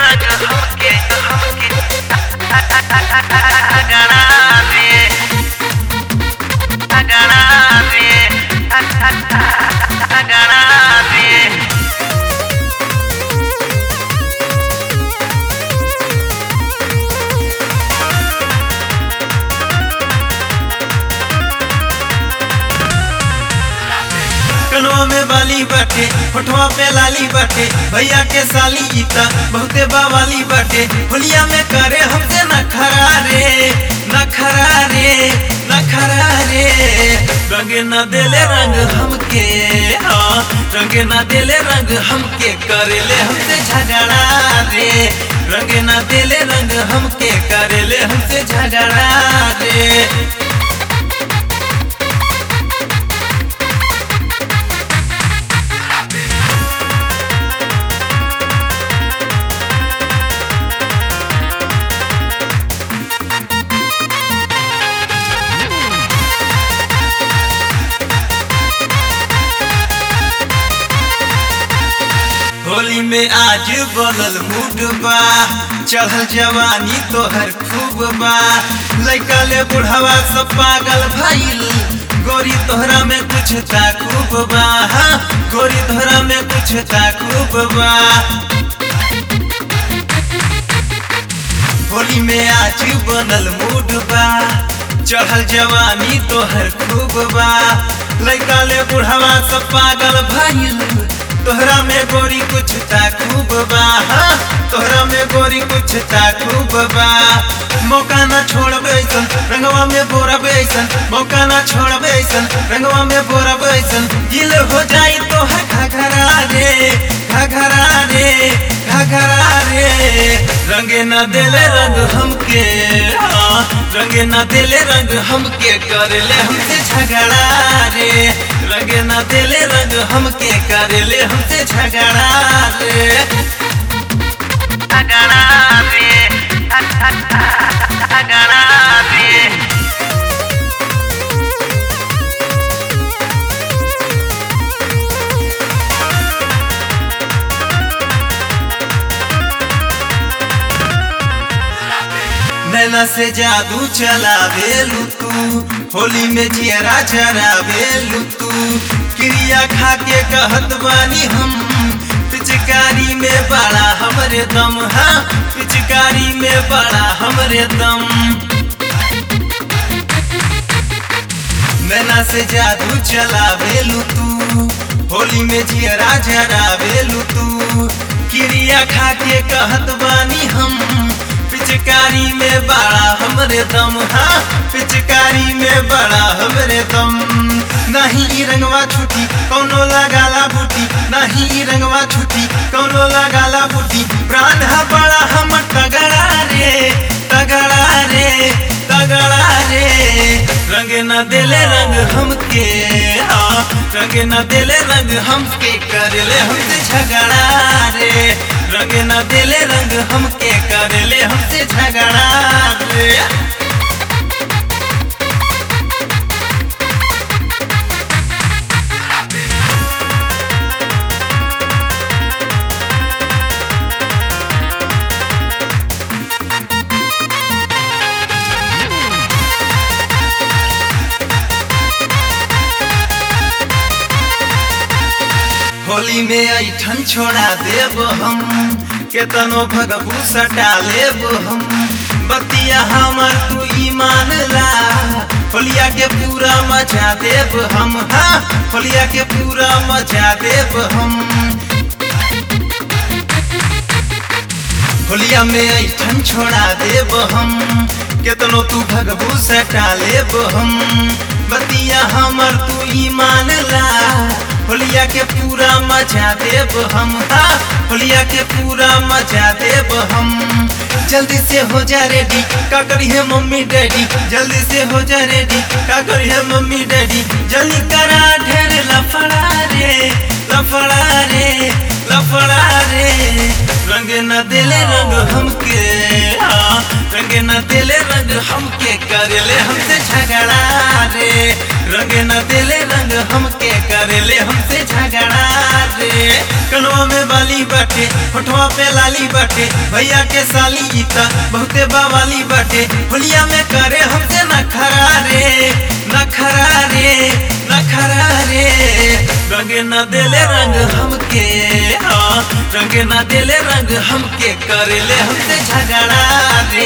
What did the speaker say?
रंग हमके हमके अगड़ा दे अगड़ा दे अगड़ा दे कनवा में बाली बाटे होठवा पे लाली बाटे भैया के साली गीता बहुते बावाली बाटे होलिया में करे हमसे नखरा रे नखरा रे नखरा रे रंग न देले रंग हमके हाँ रंग न देले रंग हमके करेले हमसे झगड़ा रे रंग न देले रंग हमके करेले हमसे झगड़ा रे होली में आज बनल मूड बा चढ़ल जवानी तोहर खूब बा लइका ले बुढ़ावा सब पागल भइल गोरी तोहरा में कुछ ता खूब बा हाँ, गोरी तोहरा में कुछ ता खूब बा होली में आज बनल मूड बा चढ़ल जवानी तोहर खूब बा लइका ले बुढ़ावा सब पागल भइल तोहरा में गोरी कुछ ता खूब बा हाँ, तोहरा में गोरी कुछ ता खूब बा मौका ना छोड़बे ऐसन रंगवा में बोरबे ऐसन मौका ना छोड़बे ऐसन रंगवा में बोरबे ऐसन गिल हो जाई तोहर घघरा रे घघरा रे घघरा रे रंगे ना देले रंग हमके हाँ, रंगे ना देले रंग हमके करेले हमसे झगड़ा रे रंगे ना देले रंग हमके करेले हमसे झगड़ा रे अगड़ा दे अगड़ा दे नैना से जादू चला बेलू तू होली में जियरा जरा बेलू तू क्रिया खा के कहत बानी हम पिचकारी में बड़ा हमरे दम हाँ पिचकारी में बड़ा हमरे दम नैना से जादू चला बेलू तू होली में जियरा जरा बेलू तू क्रिया खा के कहत बानी हम पिचकारी में बड़ा हमरे दम हाँ पिचकारी में बड़ा हमरे दम नहीं ई रंगवा छुटी कौनो लगाला बूटी नहीं ई रंगवा छुटी कौनो लगाला बूटी प्राण हा बड़ा हम तगड़ा रे तगड़ा रे तगड़ा रे रंग न देले रंग हमके हाँ रंग न देले रंग हमके करले हमसे झगड़ा रे रंग न देले रंग हमके करले हमसे झगड़ा रे होली में ऐठन छोड़ा देब हम केतनो भगबू सटा लेब हम बतिया हमर तू ईमान ला होलिया के पूरा मचा देब हम हाँ होलिया के पूरा मचा देब हम होलिया में ऐठन छोड़ा देब हम केतनो तू भगबू सटा लेब हम बतिया हमर तू ईमान ला होलिया के पूरा मचा देब हम हाँ होलिया के पूरा मचा देब हम जल्दी से हो जा रेडी का करी है मम्मी डैडी जल्दी से हो जा रेडी का करी है मम्मी डैडी जल्दी करा ढेर लफड़ा रे लफड़ा रे लफड़ा रे रंग न दिले रंग हमके हाँ, रंग न दिले रंग हमके करले हमसे झगड़ा रे रंगे न देले रंग हमके करेले हमसे झगड़ा रे कनवा में बाली बाटे होठवा पे लाली बाटे भैया के साली ई त बहुते बावाली बाटे होलिया में करे हमसे नखरा रे नखरा रे नखरा रे रंगे न देले रंग हमके हाँ रंगे न देले रंग हमके करेले हमसे झगड़ा रे